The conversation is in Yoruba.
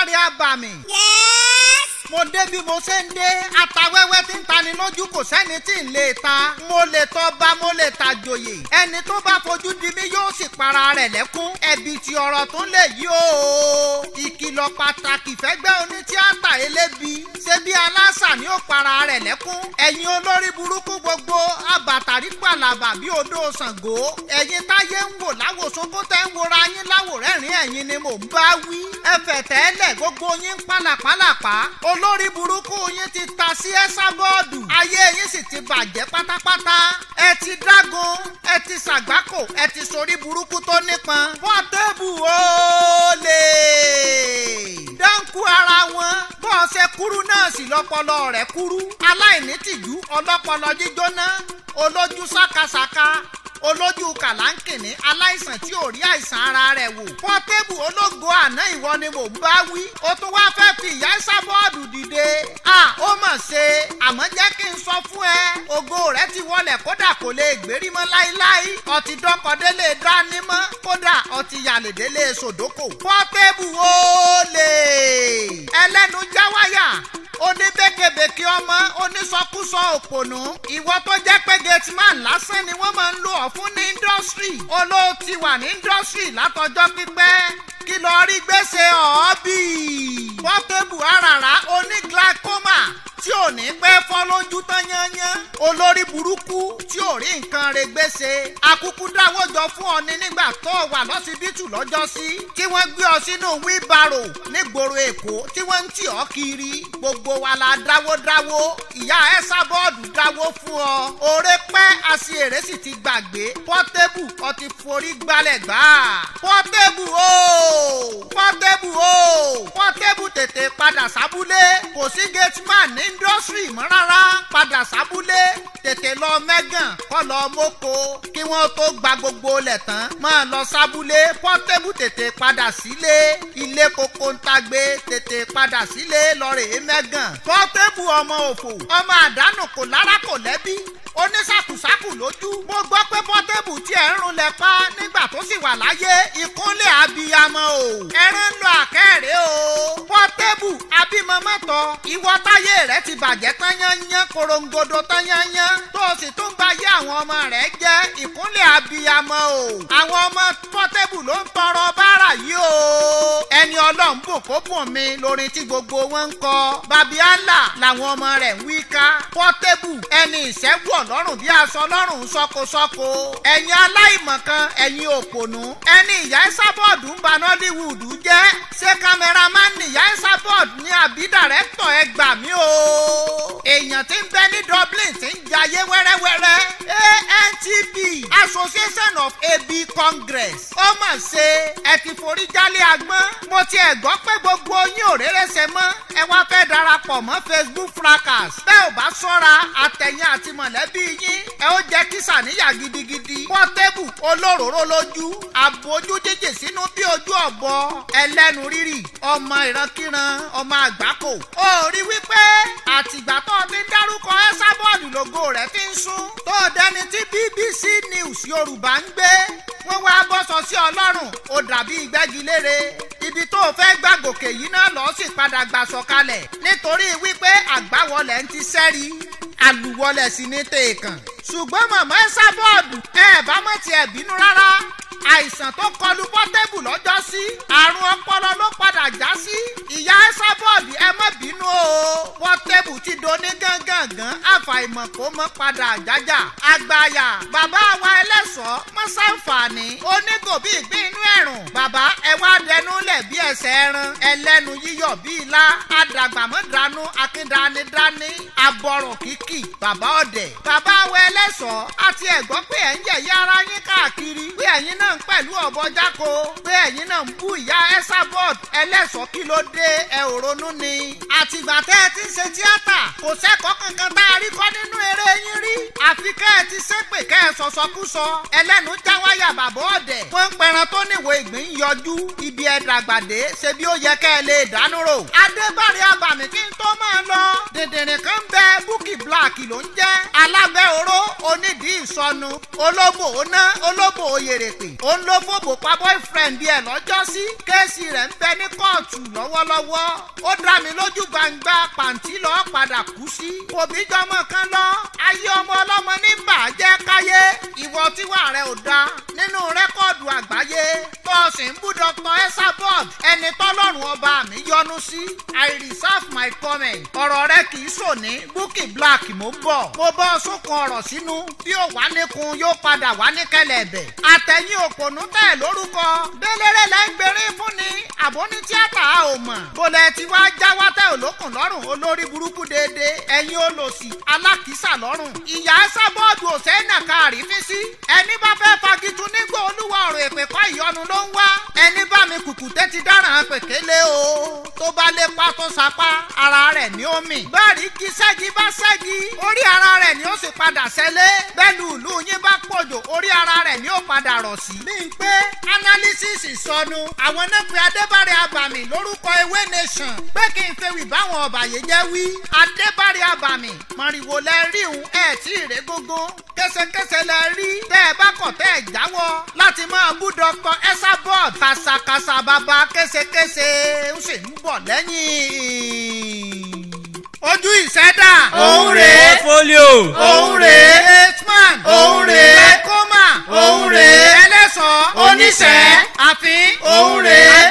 kárí àbàmì. Yes. mo dé bí mo ṣe ń dé atawẹ́wẹ́ tí ń tani lójú kò sẹ́ni tí ń lè ta mo lè tọ́ba mo lè ta joyè ẹni tó bá fojú di mí yóò sì para rẹ̀ lẹ́kún ẹ̀bì tí ọ̀rọ̀ tó lè yí o ìkìlọ̀ pàtàkì fẹ́gbẹ́ onítíátà elébi ṣé bí aláṣà ni ó para rẹ̀ lẹ́kún ẹ̀yin olórí burúkú gbogbo abàtàrí pàlàbà bí odò Ṣàngó ẹ̀yin táyé ń wò láwòsókó tẹ́ ń wora yín láwòrẹ́rìn ẹ̀yin ni mò ń bá wí ẹ̀fẹ̀ tẹ́lẹ̀ gbogbo yín ń pàlàpàlàpà olórí burúkú yín ti ta sí ẹ́sà bọ́ọ̀dù ayé yín sì ti bàjẹ́ pátápátá ẹ ti dágun ẹ ti ṣàgbákò ẹ ti sorí burúkú tó nípọn pọ́tébù olè dáńkù ara wọn bọ́ọ̀ ṣe kúrú náà sì lọ́pọlọ rẹ̀ kúrú aláìní tìjú ọlọ́pọlọ jíjóná olójú sákasàka olójú kàlánkìní aláìsàn tí ò rí àìsàn ara rẹ̀ wò. pọ́tébù ológo àná ìwọ ni mò ń bá wí. ó tún wá fẹ́ fi ìyá sábọ́ọ̀dù dìde. a ó mọ̀ ṣe àmọ́ jẹ́ kí n sọ fún ẹ. ògo rẹ̀ ti wọlẹ̀ kódà kò lè gbérí mọ́ láíláí. ọtí dọ́kọ̀délé dání mọ́ kódà ọtí yàlèdélé sòdókò. pọ́tébù olè ẹlẹ́nu jáwáyà oníbẹ́kẹ̀bẹ̀kẹ̀ ọmọ onísọkúsọ òpònú ìwọ tó jẹ́ pé gateman lásán ni wọ́n máa ń lò ọ́ fún ní indọ́sírì olóòtí wà ní indọ́sírì látọjọ́ pípẹ́ kí lọ rí gbèsè ọ̀ọ́bì pọ́tébù àràrá oníglacoma tí ò ní pẹ́ fọ́ lójú tán yányán olórí burúkú tí ò rí nǹkan rẹ̀ gbèsè akúkú dáwọ́jọ fún ọ ní nígbà tó wà lọ́sibítù lọ́jọ́sí tí wọ́n gbé ọ sínú wíbarò nígboro èkó tí wọ́n ń tì ọ́ kiri gbogbo wa la dáwó dáwó ìyá ẹ́sà bọ́ọ̀dù dáwó fún ọ òré pẹ́ àṣìírè sì ti gbàgbé pọ́tébù ọ ti forí gbálẹ̀ gbà pọ́tébù o pọ́tébù o pọ́tébù tètè padà sábúlé kò sí gateman ní indọ́sírì mọ́ rárá padà sábúlé tètè lọ mẹ́gàn kọ́ lọ mọ́kò kí wọ́n tó gba gbogbo lẹ̀ tán máa lọ sábúlé pọ́tébù tètè padà sílé ilé koko ń tagbé tètè padà sílé lọ́ọ̀rẹ́ mẹ́gàn pọ́tébù ọmọ òfò ọmọ àdánù kò lára kò lẹ́bí onísàkùsàkù lójú mo gbọ́ pé pọ́tébù tí ẹ̀ ń runlẹ̀ pa nígbà tó sì wà láyé ìkúnlẹ̀ abiyamọ o ẹran ń lọ àkẹ́rẹ́ o pọ́tébù abímọmọ́tọ̀ ìwọ táyé rẹ ti bàjẹ́ tán yányán korongodo tán yányán tó o sì tún bá yé àwọn ọmọ rẹ jẹ́ ìkúnlẹ̀ abiyamọ o àwọn ọmọ pọ́tébù ló ń tọrọ báárà yìí o ẹni ọlọ́run bò kó bùn mi lórin tí gbogbo wọn ń kọ babiala làwọn ọmọ rẹ̀ ń wí ká pọ́tébù ẹni ìṣẹ́gun ọlọ́run bí aṣọ ọlọ́run ṣọkọṣọkọ ẹ̀yin aláìmọ̀kan ẹ̀yin òpònú ẹni ìyá ìsábọ̀dù ń ba nollywood jẹ́ ṣé kámẹ́rámán ni ìyá ìsábọ̀dù ní àbí dàrẹ́tọ̀ ẹ gbà mí o èèyàn tí ń bẹ ní dublin tí ń jayé wẹ́rẹ́wẹ́rẹ́ antb association of ab congress ó mà ṣe ẹ ti forí jálé agbọ́n mo ti ẹ̀ gbọ́ pé gbogbo yín ò réré ṣe mọ́ ẹ wá fẹ́ darapọ̀ mọ́ facebook fracas bẹ́ẹ̀ ò bá ṣọ́ra àtẹ̀yìn àti mọ̀lẹ́bí yín ẹ ó jẹ́ kí sàníyà gidigidi pọ́tébù olóróró lójú àbójú jíjì sínú bí ojú ọ̀bọ ẹlẹ́nu rírì ọmọ ìrankíran ọmọ àgbákò ó rí wípé àtìgbà tó ti ń dárúkọ ẹ́sàbọ̀ọ̀dù lógo rẹ̀ ti ń sún tó dẹni tí bbc news yorùbá ń gbé wọ́n wá bọ́sọ sí ọlọ́run ó dàbí ìgbẹ́gilére ibi tó o fẹ́ gbà gòkè yìí náà lọ́ọ́ sì padà gbà sọ̀kalẹ̀ nítorí wípé àgbáwọlẹ̀ ń ti sẹ́rí àlùwọlẹ̀ sí ní tèèkàn ṣùgbọ́n màmá ẹ sábọ́ọ̀dù ẹ bá mọ̀ tiẹ̀ bínú rárá àìsàn tó kọlu pọ́tẹ́bù lọ́jọ́ sí àrùn ọpọlọ ló padà já sí ìyá ẹ sábọ́ọ̀dù ẹ má bínú o pọ́tẹ́bù ti doni gángangan àfàìmọ̀ kó mọ́ padà jájà àgbàyà bàbá wa ẹlẹ́sọ̀ọ́ mọ́sáǹfààní onígòbí ìgbín inú ẹ̀rùn bàbá ẹ wá dẹnu lẹ̀ bí ẹsẹ̀ ẹran ẹlẹ́nu yíyọ̀ bí ilá àdàgbàmọ́dánú akíndanidání abọ́rọ̀ kìkì bàbá ọ̀dẹ̀ bàbá wa ẹlẹ́sọ̀ọ́ àti ẹ̀gbọ́n pé ẹ̀ ń yẹ̀yẹ́ ara yín káàkiri pé ẹ̀yin náà ń pẹ̀lú ọ̀bọ jáko pé ẹ̀yin náà ń bú ìyá ẹ́sàbọ̀d ẹlẹ́sọ̀ọ́ kí ló dé ẹ ò ronú ni. àtìgbà tẹ́ ẹ ti ń ṣe tíátà kò sẹ́kọ̀ọ́ kankan tá a rí kọ́ nínú eré yín rí. àfi kẹ́ ẹ ti ṣépè kẹ́ ẹ sọ̀sọ̀kúsọ ẹlẹ́nu já wáyà bàbá ọ̀dẹ̀. wọ́n ń pẹran tó níwò ìgbín yọjú ibi ẹ dàgbàdé pàdé ṣe bí ó yẹ kẹ́ ẹ lè dánú rò. adébárí abàmì kí n tó máa lọ. dìndìnrín kan bẹ búkì black ló ń jẹ́. alábẹ́ oró onídìí ìsọnu olóbò oná olóbò oyèrèpè. òun ló fòbò pa boyfriend ẹ̀ lọ́jọ́sí. kéèsì rẹ̀ ń bẹ ní kóòtù lọ́wọ́lọ́wọ́. ó dá mi lójú gbangba pàǹtí lọ́ọ́ padà kú sí. òbí jọmọ kan lọ ayé ọmọ ọlọ́mọ ní bàjẹ́ káyé. ìwọ tíwà rẹ ò da nínú rẹ́kọ̀dù àgbáyé. bọ́ọ̀sì ń bú dr esabod ẹni tọ́lọ́run ọba mi yọ́nú sí. i reserve my comment. ọ̀rọ̀ rẹ kì í sòní búkì black mo ń bọ̀. mo bọ́ sókun ọ̀rọ̀ sínú bí ó wà níkun yóò padà wá ní kẹlẹ̀bẹ̀. àtẹ̀yìn òpònú tẹ̀ lórúkọ. déléré lẹ́ ń gbèrè fún ni àbó ní tíátà a ò mọ̀. bólẹ̀ tí wàá jáwá tẹ̀ olókùn lọ́rùn olórí burúkú déédéé ẹ̀yin olòṣì alákìísà lọ́rùn. ìyá sábọ́ọ̀dù òsèǹnà káàrí fi sí. ẹni bá fẹ́ fagitun nígbà olúwa ọ̀rọ̀ èpè kọ́ ìyọnu ló ń wá. ẹni bá mi kùkùté ti dáràn pèkélé o. tó bá lè pa tó sapá ara rẹ̀ ní omi. báàrí kí ṣẹ́gi bá ṣẹ́gi orí ara rẹ̀ ni ó sì padà ṣẹlẹ̀. bẹ́ẹ̀lú ìlú yín bá pòjò orí ara rẹ̀ ni ó padà rọ̀ sí. bí n pé analysis sọnù àwọn náà pe adébárẹ̀ abàmì lórúkọ ewé nation pé kí n fewì báwọn ọ̀bàyéjẹ́ wí. adébárẹ̀ abàmì mọ̀rìwò lẹ rí òun ẹ̀ tí ì ré gógó kẹsẹkẹsẹ lẹ rí tẹ ẹ bá kọ̀ tẹ́ ẹ jáwọ́ láti máa bú dr esabod kàṣàkàṣà bàbá késekése ó sì ń bọ̀ lẹ́yìn. ojú ìṣẹ́dá. òun rèé folio òun rèé hitman. òun rèé glaucoma. òun rèé ẹlẹ́sọ̀. oníṣẹ́ àfin. òun rèé